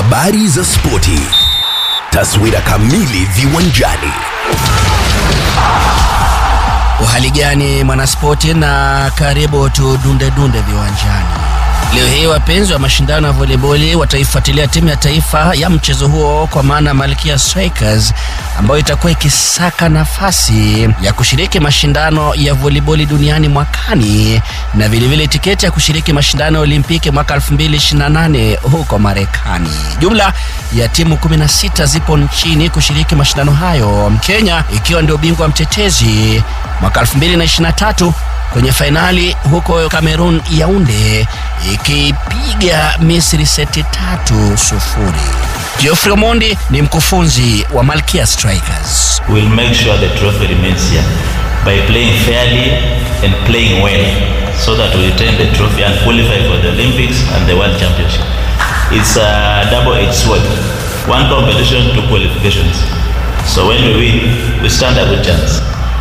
habari za spoti, taswira kamili viwanjani. Uhali gani mwanaspoti, na karibu tudunde dunde viwanjani. Leo hii wapenzi wa mashindano ya voleboli wataifuatilia timu ya taifa ya mchezo huo kwa maana Malkia Strikers ambayo itakuwa ikisaka nafasi ya kushiriki mashindano ya voleboli duniani mwakani na vilevile tiketi ya kushiriki mashindano ya Olimpiki mwaka 2028 huko Marekani. Jumla ya timu 16 zipo nchini kushiriki mashindano hayo, Kenya ikiwa ndio bingwa mtetezi mwaka 2023 kwenye fainali huko Cameroon Yaounde ikipiga Misri seti tatu sufuri. Geoffrey Omondi ni mkufunzi wa Malkia Strikers. We'll make sure the trophy remains here by playing fairly and playing well so that we retain the trophy and qualify for the Olympics and the World Championship. It's a double-edged sword. One competition, two qualifications. So when we win, we stand a good chance.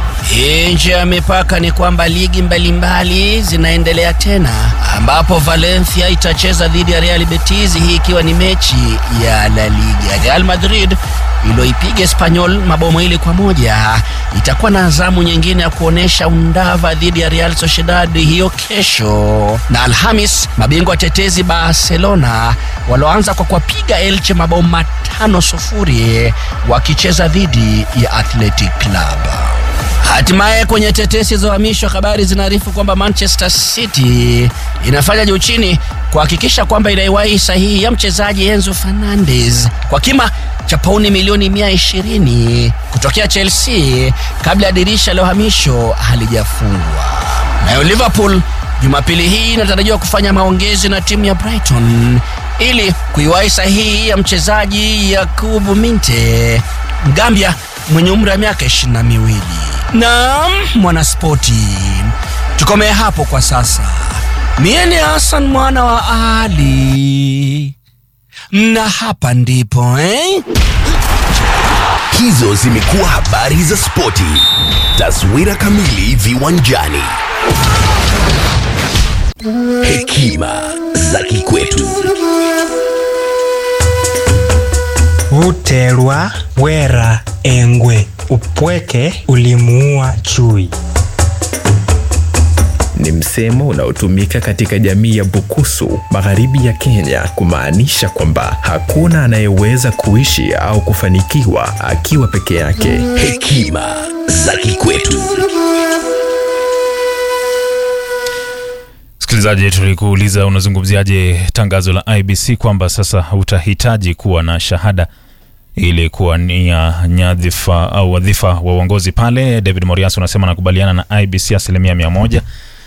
Nje ya mipaka ni kwamba ligi mbalimbali mbali zinaendelea tena, ambapo Valencia itacheza dhidi ya Real Betis, hii ikiwa ni mechi ya La Liga. Real Madrid iliyoipiga Espanyol mabao mawili kwa moja itakuwa na azamu nyingine ya kuonesha undava dhidi ya Real Sociedad hiyo kesho, na Alhamis mabingwa watetezi Barcelona walioanza kwa kuwapiga Elche mabao matano sufuri wakicheza dhidi ya Athletic Club. Hatimaye kwenye tetesi za uhamisho, habari zinaarifu kwamba Manchester City inafanya juu chini kuhakikisha kwamba inaiwahi sahihi ya mchezaji Enzo Fernandez kwa kima cha pauni milioni 120 kutokea Chelsea kabla ya dirisha la uhamisho halijafungwa. Nayo Liverpool Jumapili hii inatarajiwa kufanya maongezi na timu ya Brighton ili kuiwahi sahihi ya mchezaji Yakubu Minte Mgambia mwenye umri wa miaka ishirini na miwili. Naam, mwanaspoti, tukomee hapo kwa sasa. Mie ni Hassan mwana wa Ali na hapa ndipo eh? Hizo zimekuwa habari za spoti, taswira kamili viwanjani. Hekima za kikwetu. Uterwa wera engwe, upweke ulimuua chui. Ni msemo unaotumika katika jamii ya Bukusu magharibi ya Kenya kumaanisha kwamba hakuna anayeweza kuishi au kufanikiwa akiwa peke yake. Hekima za kikwetu. Msikilizaji, tulikuuliza unazungumziaje tangazo la IBC kwamba sasa utahitaji kuwa na shahada ili kuwania nyadhifa au wadhifa wa uongozi pale. David Morias unasema anakubaliana na IBC asilimia mia moja.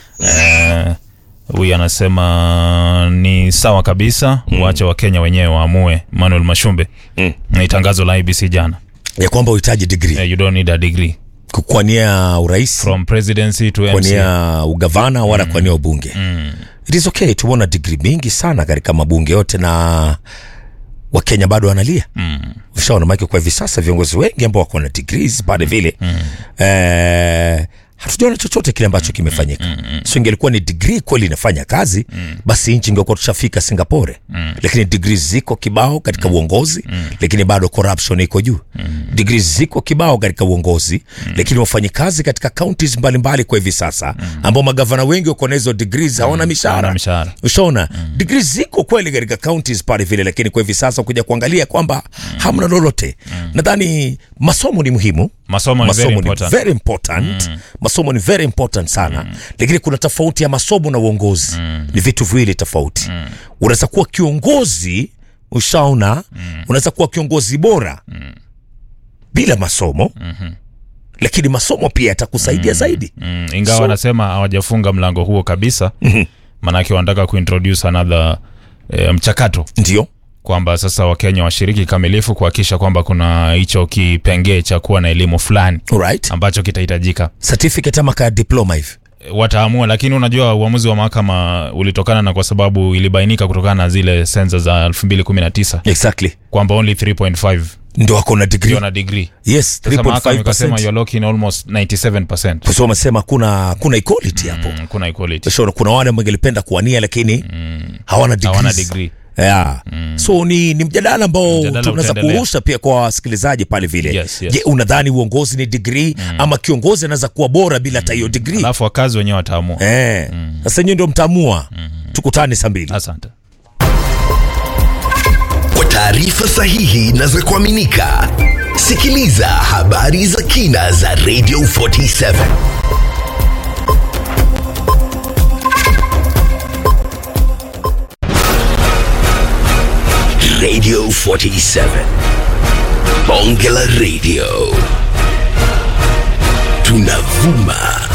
Huyu uh, anasema ni sawa kabisa mm. Wache Wakenya wenyewe waamue. Manuel Mashumbe mm. Ni tangazo la IBC jana ya kwamba uhitaji degree uh, you don't need a degree kukwania urais from presidency to MC. kwania ugavana wala mm. kwania ubunge mm. it is okay tumeona degree mingi sana katika mabunge yote na wakenya bado wanalia mm. ushaona maake kwa hivi sasa viongozi wengi ambao wako na degrees pale vile mm. eh, hatujaona chochote kile ambacho kimefanyika mm, mm, mm. so ingelikuwa ni degree kweli inafanya kazi mm. basi nchi ingekuwa tushafika singapore mm. lakini degree ziko kibao katika mm. uongozi mm. lakini bado corruption iko juu mm. degree ziko kibao katika uongozi mm. lakini wafanyikazi katika counties mbalimbali kwa hivi sasa mm. ambao magavana wengi wako na hizo degrees hawana Hawana mishahara mishahara. ushaona mm. degrees ziko kweli katika counties pale vile lakini kwa hivi sasa kuja kuangalia kwamba mm. hamna lolote mm. nadhani masomo ni muhimu Masomo ni very important. very important. Mm. masomo ni very important sana mm. lakini kuna tofauti ya masomo na uongozi mm. ni vitu viwili tofauti mm. unaweza kuwa kiongozi ushaona mm. unaweza kuwa kiongozi bora mm. bila masomo mm-hmm. lakini masomo pia yatakusaidia mm. zaidi mm. ingawa So- wanasema hawajafunga mlango huo kabisa Mhm. maanake wanataka kuintroduce another eh, mchakato ndio kwamba sasa wakenya washiriki kikamilifu kuhakikisha kwamba kuna hicho kipengee cha kuwa na elimu fulani Alright. ambacho kitahitajika certificate ama ka diploma hivi wataamua lakini unajua uamuzi wa mahakama ulitokana na kwa sababu ilibainika kutokana na zile sensa za 2019 exactly kwamba only 3.5 ndo wako na degree ndio na degree yes sasa mahakama ikasema 3.5 you're locking almost 97% kwa sababu wamesema kuna kuna equality hapo mm, kuna equality Ushaona kuna wale wangelipenda kuwania lakini hawana degrees. hawana degree yeah. so ni, ni mjadala ambao Mjadala tunaweza utaendelea. kurusha pia kwa wasikilizaji pale vile Yes, yes. je unadhani uongozi ni digrii ama kiongozi anaweza kuwa bora bila hata hiyo digrii alafu wakazi wenyewe wataamua Eh, sasa nyewe ndio mtaamua tukutane saa mbili asante Kwa taarifa sahihi na za kuaminika, sikiliza habari za kina za Radio 47 Radio 47 Bonge la Radio tunavuma